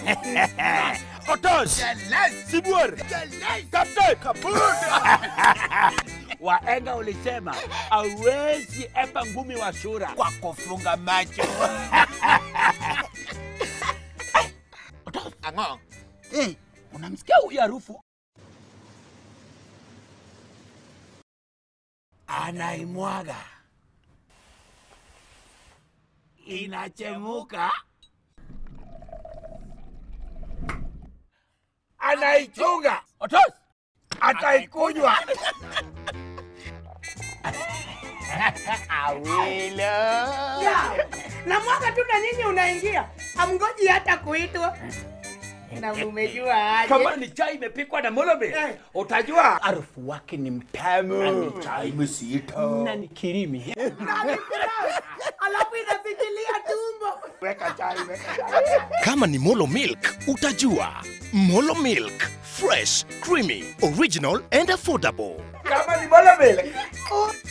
Otos, Sibuor, Kaptei, Waenga ulisema hawezi epa ngumi wa sura kwa kufunga macho. Otos, Ang'o? eh, unamsikia huyu harufu? Anaimwaga, inachemuka, anaichunga. Otos, ataikunywa. na mwaka tu na nyinyi unaingia, amngoji hata kuitwa na mumejua aje. Kama ni chai imepikwa na molome, Eh. utajua harufu wake ni mtamu. Ni chai mzito na ni kirimi. alafu inafikilia tumbo. Weka chai, weka chai. Kama ni Molo Milk, utajua. Molo Milk, fresh, creamy, original and affordable. Kama ni molome, Oh,